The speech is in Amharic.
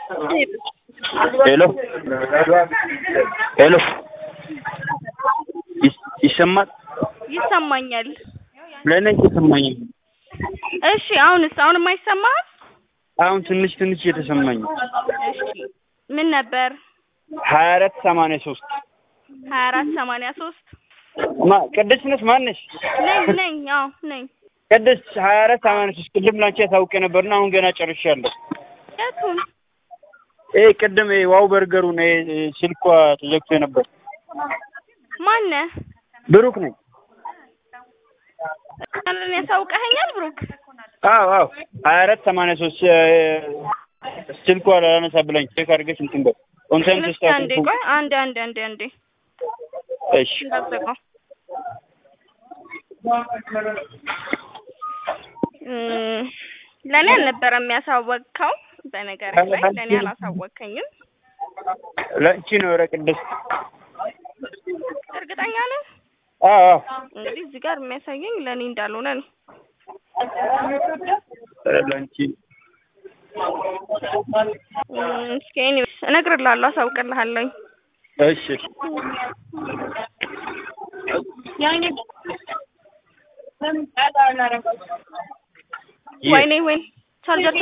ሄሎ ሄሎ ይሰማል? ይሰማኛል። ለእኔ እየተሰማኝ ነው። እሺ አሁንስ? አሁንም አይሰማህም? አሁን ትንሽ ትንሽ እየተሰማኝ ነው። እሺ ምን ነበር? ሀያ አራት ሰማንያ ሶስት ሀያ አራት ሰማንያ ሶስት ማ ቅድስት ነሽ? ማን ነሽ? ነኝ ነኝ። አዎ ነኝ። ቅድስት ሀያ አራት ሰማንያ ሶስት ቅድም ላንቺ ያሳውቄ ነበርና አሁን ገና ጨርሻለሁ። የቱን? ይሄ ቅድም ይሄ ዋው በርገሩን ይሄ ስልኳ ተዘግቶ ነበር። ማነህ? ብሩክ ነኝ። እኔን ያሳውቀኸኛል ብሩክ? አዎ አዎ ሀያ አራት ሰማንያ ሶስት ስልኳ ላላነሳ ብላኝ ቼክ አድርገሽ እንትን በል ኮንሰንት እስኪ አንዴ ቆይ አንዴ አንዴ አንዴ አንዴ እሺ እንዳትዘጋው። እም፣ ለእኔ አልነበረም ያሳወቅከው። በነገር ላይ ለእኔ አላሳወቅከኝም። ለአንቺ ነው ኧረ ቅድስት እርግጠኛ ነህ? አዎ አዎ እንግዲህ እዚህ ጋር የሚያሳየኝ ለእኔ እንዳልሆነ ነው። ኧረ ለአንቺ እም፣ እስኪ ኤኒዌይስ እነግርልሃለሁ፣ አሳውቅልሃለሁኝ። እሺ ወይኔ ወይኔ ቻርጀር